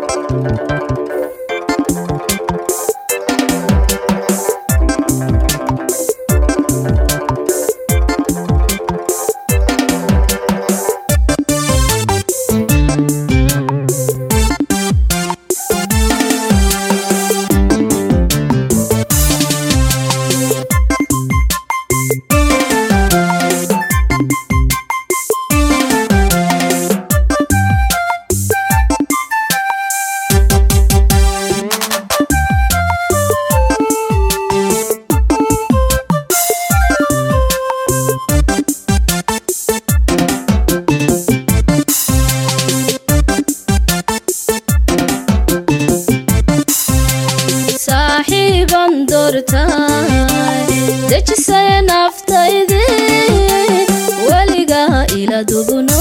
saaxiiban doortay dejisay naftaydi weligaa ila dugno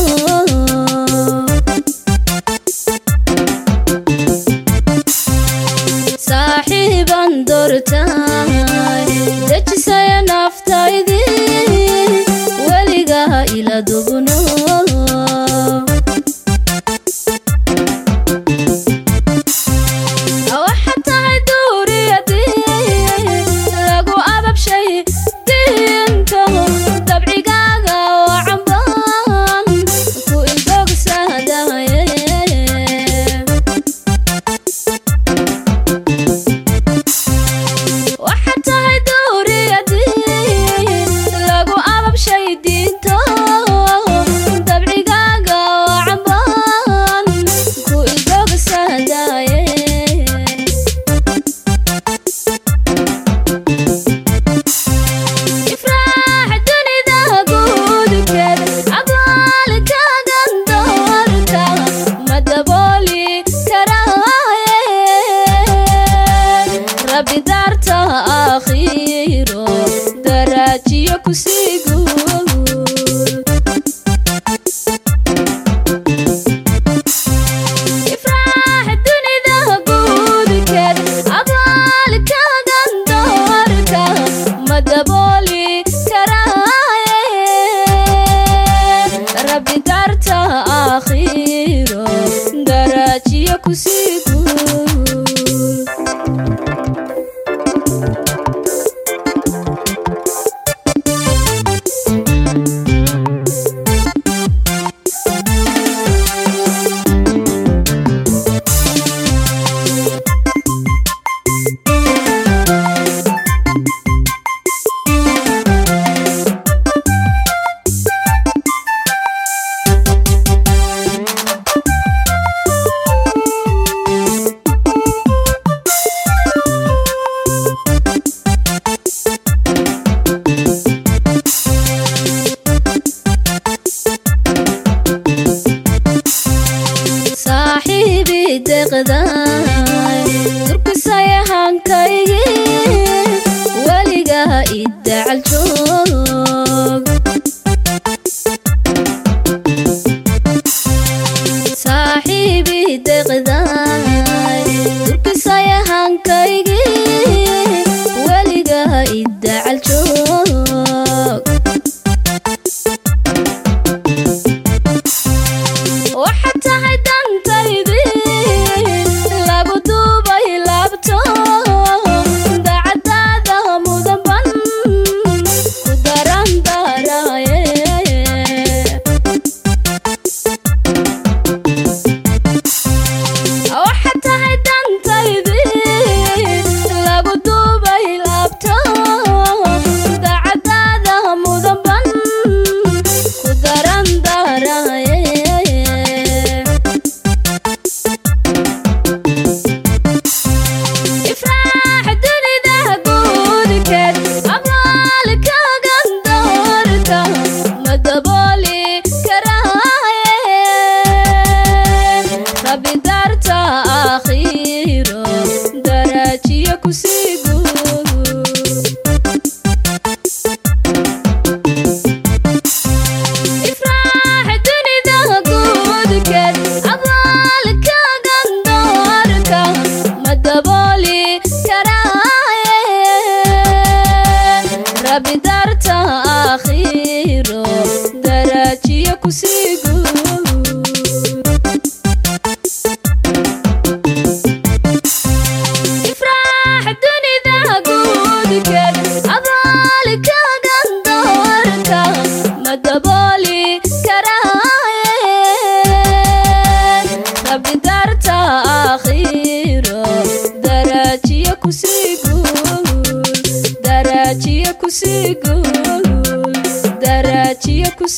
saaxiiban doortay dejisay naftaydi weligaa ila dugno waxa tahay duuriyadii lagu ababshay diinto dabcigaaga oo cambaan ku ilbogsaadaye waxa tahay duuriyadii lagu ababshay diinto dabcigaaga oo cambaan ku ilbogsaadaye ifraax dunida guudkeed abaalkaagan doorka ma dabooli karaaye rabbi daarta akhiro daraajiyo kusii guud ifraax dunida guudkeed abaalkaagan doorka ma dabooli karaaye rabbi daarta akhiro daraajiyo kusii guud saaxiibi deqday turkisayahankaygi weligaa idacal joog saaxiibi deqday turkisayahankaygi weligaa idacal joog waxa tahay dantaydii lagu duubay laabto dacadaada mudanban ku daran daraye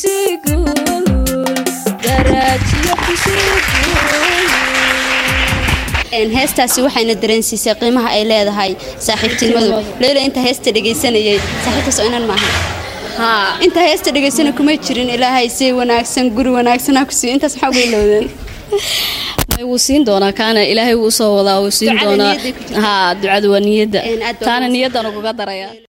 kusii guul daraajiyo kusii guul Een, heestaasi waxayna dareensiisay qiimaha ay leedahay saaxiibtinimadu leyla inta heesta dhegaysanayay saaxiibtaas oo inan maaha haa inta heesta dhegaysana kuma jirin ilaahay si wanaagsan guri wanaagsan ha ku siiyo intaas maxaa uga ilowdeen may wuu siin doonaa kaana ilaahay wuu soo wadaa wuu siin Ducada doonaa niyadday ku jirtaa. haa ducada waa niyadda Een, aad baa taana wanaagsan. niyaddan ugaga daraya